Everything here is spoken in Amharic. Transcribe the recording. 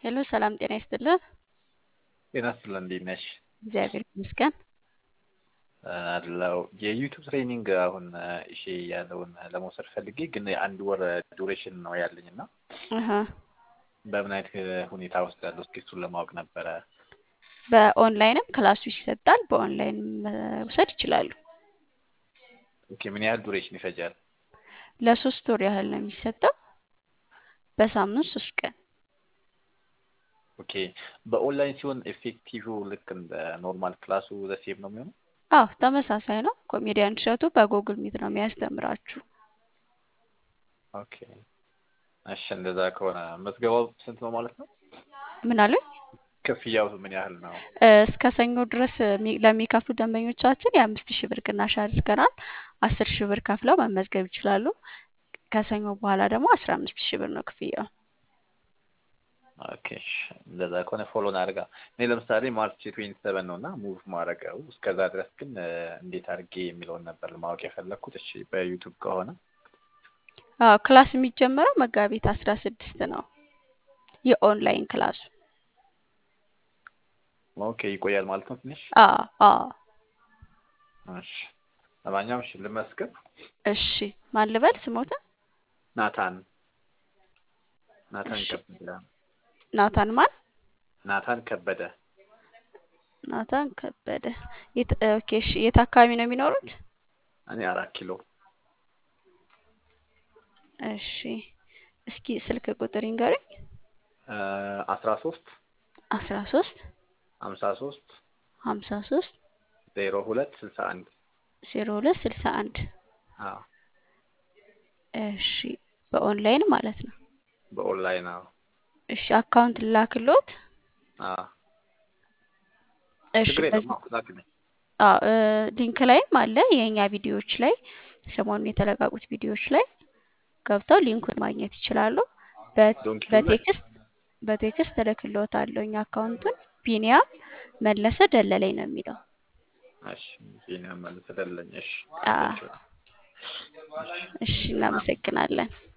ሄሎ ሰላም ጤና ይስጥልን። ጤና ይስጥልን እንዴት ነሽ? እግዚአብሔር ይመስገን። አለው የዩቱብ ትሬኒንግ አሁን እሺ ያለውን ለመውሰድ ፈልጌ ግን የአንድ ወር ዱሬሽን ነው ያለኝ እና አሀ በምን አይነት ሁኔታ ውስጥ ያለው እስኪ እሱን ለማወቅ ነበረ። በኦንላይንም ክላሱ ይሰጣል። በኦንላይን መውሰድ ይችላሉ። ኦኬ ምን ያህል ዱሬሽን ይፈጃል? ለሶስት ወር ያህል ነው የሚሰጠው። በሳምንት ሶስት ቀን ኦኬ በኦንላይን ሲሆን ኤፌክቲቭ ልክ እንደ ኖርማል ክላሱ ዘሴም ነው የሚሆነው? አዎ ተመሳሳይ ነው። ኮሜዲያን እሸቱ በጉግል ሚት ነው የሚያስተምራችሁ። ኦኬ እሺ እንደዛ ከሆነ መዝገባው ስንት ነው ማለት ነው? ምን አለ? ክፍያው ምን ያህል ነው? እስከ ሰኞ ድረስ የሚ- ለሚከፍሉ ደንበኞቻችን የአምስት ሺህ ብር ቅናሽ አድርገናል። አስር ሺህ ብር ከፍለው መመዝገብ ይችላሉ። ከሰኞ በኋላ ደግሞ አስራ አምስት ሺህ ብር ነው ክፍያው። ኦኬ እሺ፣ እንደዛ ከሆነ ፎሎን አድርጋ እኔ ለምሳሌ ማርች ትዌንቲ ሰቨን ነው እና ሙቭ ማድረገው እስከዛ ድረስ ግን እ፣ እንዴት አድርጌ የሚለውን ነበር ማወቅ የፈለግኩት። እሺ በዩቱብ ከሆነ አዎ ክላስ የሚጀመረው መጋቢት አስራ ስድስት ነው። የኦንላይን ክላሱ ኦኬ ይቆያል ማለት ነው ትንሽ። አዎ አዎ እሺ ለማንኛውም እሺ ልመስክር። እሺ ማን ልበል ስሞትን? ናታን ናታን እሺ ከበደ ናታን ማን? ናታን ከበደ ናታን ከበደ። የት ኦኬ እሺ የት አካባቢ ነው የሚኖሩት? እኔ አራት ኪሎ እሺ እስኪ ስልክ ቁጥር ይንገሩኝ። አስራ ሶስት አስራ ሶስት ሀምሳ ሶስት ሀምሳ ሶስት ዜሮ ሁለት ስልሳ አንድ ዜሮ ሁለት ስልሳ አንድ አዎ እሺ በኦንላይን ማለት ነው። በኦንላይን አዎ እሺ አካውንት ላክሎት። አዎ እሺ ችግር በዚህ የለም አዎ ላክልኝ አዎ እ፣ ሊንክ ላይም አለ የእኛ ቪዲዮዎች ላይ ሰሞኑን የተለቀቁት ቪዲዮዎች ላይ ገብተው ሊንኩን ማግኘት ይችላሉ። በ- ዶንኪ ላይ በቴክስት በቴክስት እልክልዎታለሁ። እኛ አካውንቱን ቢኒያም መለሰ ደለለኝ ነው የሚለው። እሺ ዜና መልስ ደለኝ እሺ አዎ ቴንኪው እሺ እሺ እናመሰግናለን።